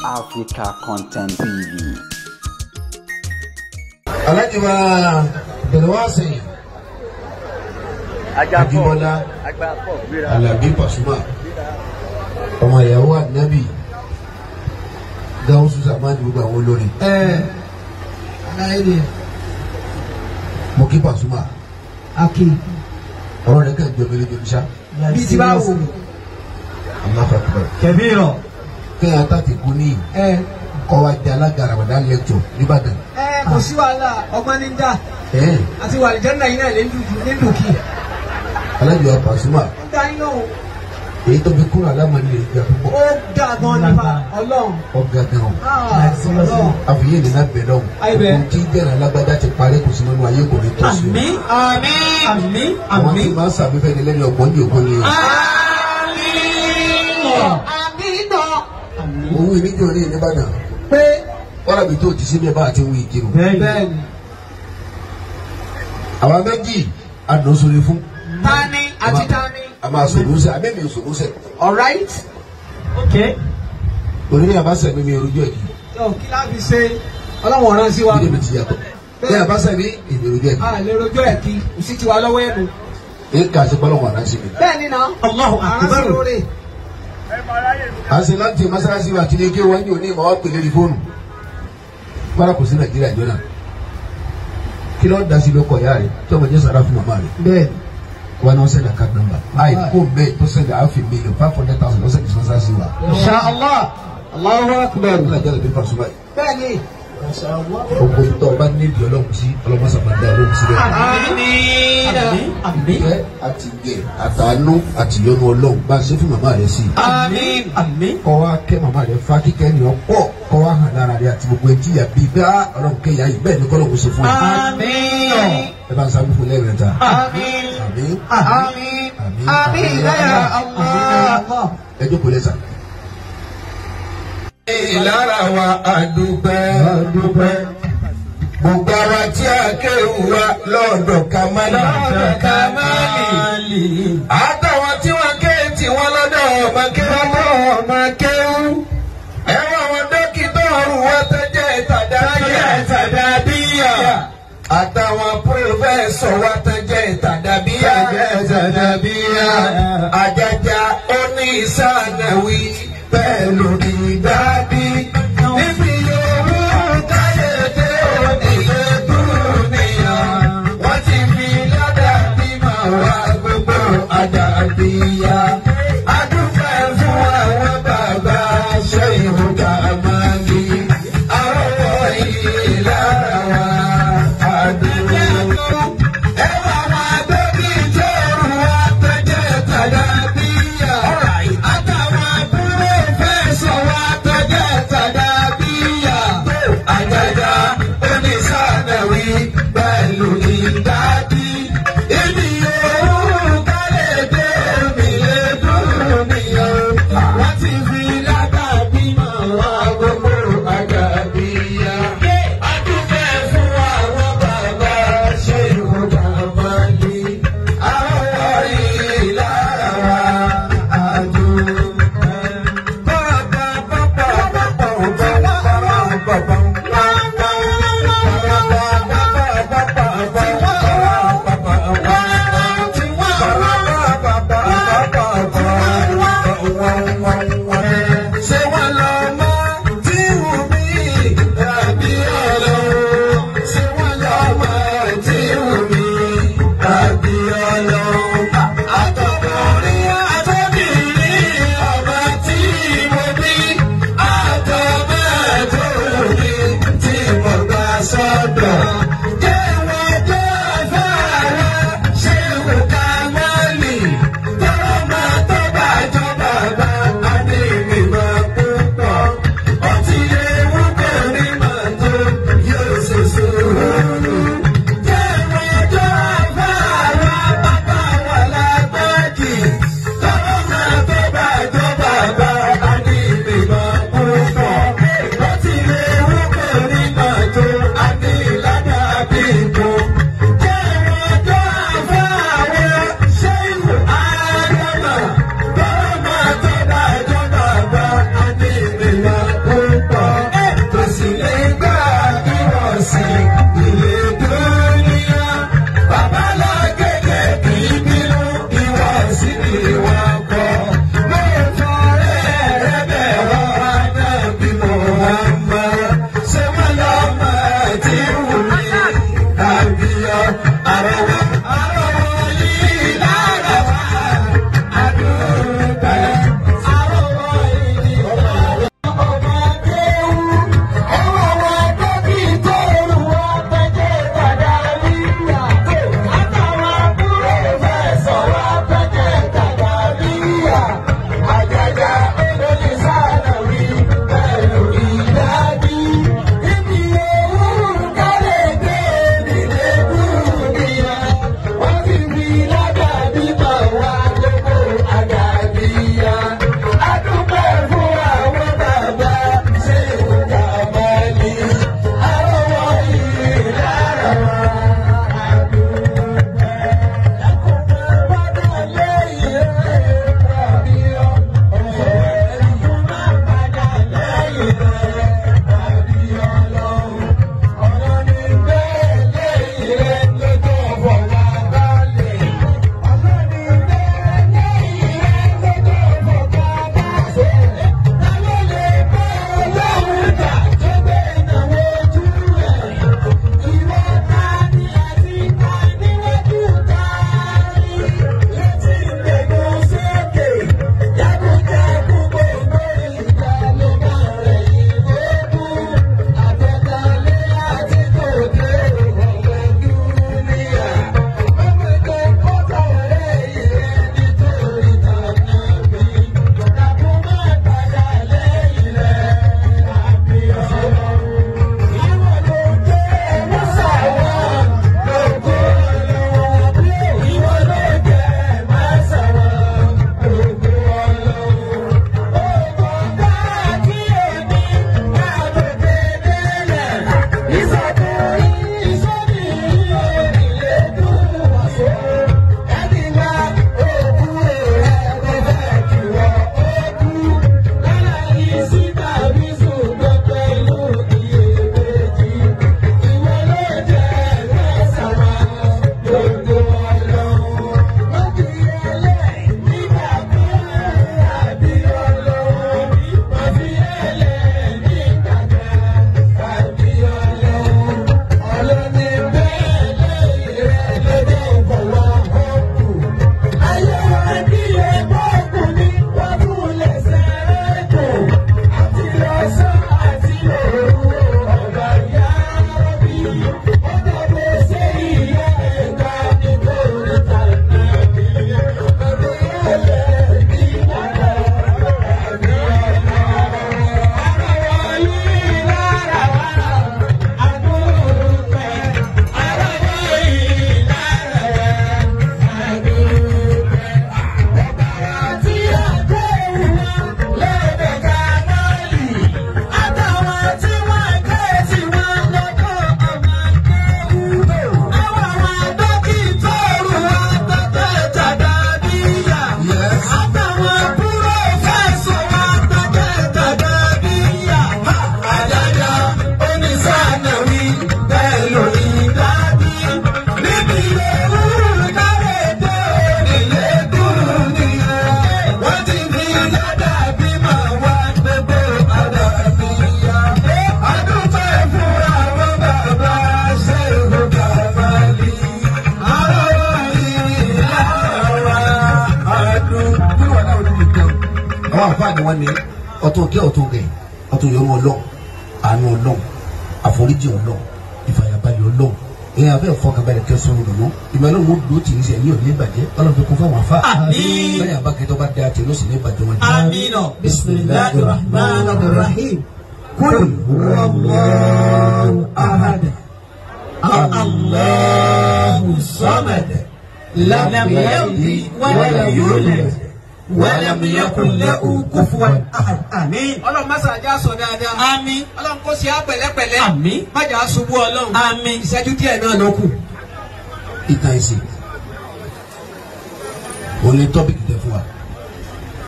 Africa Content TV. Alhaji wa Belwasi Ajibola Alabi Pasuma ọmọ ìyàwó Ànábì Gáúsù Sàmánì gbogbo àwọn olórin. aláìní Mo kí Pasuma aki ọ̀rọ̀ rẹ̀ kàn jọ mẹ́lẹ́ jọ níṣà. bí ti bá wò Aláfa kúrò. kẹbíìrọ Kéèyàn tàti kú ní ẹ kọ́ wa jẹ́ alága Ramadan lecture nìbàdàn. ẹ kò sí wàhálà ọgbọ́n ní dá Ẹ̀ àti wàlìjẹ́nà yìí náà lè lùkì Alhaji wa Pasuma ó dá iná o èyí tó fi kúrò alámọ̀ni rẹ̀ gbà púpọ̀. ó dá gan nípa ọlọ́run Ọ̀gá gan o. Ah, ọlọ́run àfìyé nínú bẹ̀ lọ́wọ́. Ayibẹ̀. Gbogbo tí jẹ́rà alágbádá ti parí kò sí nínú ayé kò ní tó sí. àmín àmín àmín Àwọn tí máa ń sàmífẹ́ ni lẹ́ni ọgbọ́n ní ògbọ́n ni. àmín náà Owó ìníjọ ní Ìbàdàn. pé Wọ́n rà mí tó ti sí mi bá àti wí ìkírun. bẹ́ẹ̀ ni Àwa méjì àdùnsórí fún. tani àti tani A máa sòrò sẹ́, àbẹ́mi ò sòrò sẹ́. alright ok Onílé àbáṣẹ́ mi mi orújọ́ yìí. tó kí láti ṣe ọlọ́run ọ̀ràn sí wa Ilé mi ti yàtọ̀. Bí àbáṣẹ́ mi èmi orújọ́ yìí. a lè rojọ́ ẹ̀ kí kò sí tiwa lọ́wọ́ ẹ̀nu Ní ká ṣe pọ́lọ́wọ́ àná sí mi. bẹ́ẹ̀ ni náà Allahu àrán sí akbar. lóore À ń ṣe láti mọ́sálásí wa kí ni kí wọ́n ní òní ìmọ̀ wá pèlè rí fóònù. Bára kò sí Nàìjíríà jọ náà. Kí ló ń da sí lóko ìyá rẹ̀ tí ọmọ jẹ́ sàrà fún màmá rẹ̀. bẹ́ẹ̀ wa na send account number ayi ko bɛɛ to send half a million five hundred thousand lɔsɛ dispensa si wa. insha allah allahu akbar o la jala bi fa suba ye. bẹ́ẹ̀ ni o ko tɔ o b'a ní bi ɔlɔn si ɔlɔn masa ma da ɔlɔn si dɛ. àmín àmín ɛ a ti gɛ a ta nu a ti yɔnu ɔlɔn ba se fún mama rẹ si. àmín àmín kɔ wa kɛ mama rẹ fa kíkɛ ni ɔ kɔ kɔ wa hàn lára rẹ àti gbogbo etí yà bí bá ɔlɔn kɛ yà yìí bẹ́ẹ̀ ni kɔlɔn kò se fún yà. àmín ɛ bá n sábà fún lẹ́yìn rẹ ta. àmín àmín àmín àmín ya allah ẹ jókòó lẹ́sà. ìlara wa àdúpẹ́ àdúpẹ́ gbogbo ara tí a kéwù wa lọ́dọ̀ kamali. lọ́dọ̀ kamali. àtàwọn tí wọ́n ké tí wọ́n lọ́dọ̀ ọmọ kéwù. lọ́dọ̀ ọmọ kéwù. ẹ̀wọ̀n àwọn dókítà ọ̀rùn wa tẹ́jẹ́ tàdábíyà. tàdábíyà. àtàwọn pírọfẹ́sọ̀ wa tẹ́jẹ́ tàdábíyà. tẹ́jẹ́ tàdábíyà. àjàjà oní ìsànàwí pẹ̀lú ìdádí. níbi owó káyọ̀dé onílé dúnìyà. wọ́n ti fi ládà bímọ wá gbogbo àdàbíyà. adúpẹ́ fún àwọn bàbá ṣe ìhùkà máa ń bí. àrọ́wọ́ yìí lára wa àdúgbò. ẹwà máa dókì tó rù wá tẹ́jẹ́ tàdá bíyà. àtàwọn àbúrò fẹ́ sọ wá àfáà ni wọ́n ní ọtún kí ọtún gẹ̀ ọtún yọmọ ọlọ́run àánú ọlọ́run àforíjì ọlọ́run ìfàyàbalẹ̀ ọlọ́run èyàn abẹ́ fọkànbalẹ̀ kẹsàn-án lọ́nà ìmọ̀lẹ́ wo dùn tì í sẹ́ yóò ní ìbàjẹ́ ọlọ́run fi kún fún àwọn afá. Àmín. lẹ́yìn abákẹ́tọ́ bá da tì ló sì ní ìbàjẹ́ wọn. آمين بسم الله الرحمن الرحيم قل هو الله أحد الله الصمد لم يلد ولم يولد ولم يكن له كفوا أحد آمين ọlọ́run má sàájà sọ dáadáa. آمين ọlọ́run kò sí á pẹ̀lẹ́pẹ̀lẹ́. Àmín. má jà á ṣubú ọlọ́run. Àmín. ìṣẹ́jú díẹ̀ náà ló kù. ìtàn ìsìn òun ni tọ́pìkì tẹ fún wa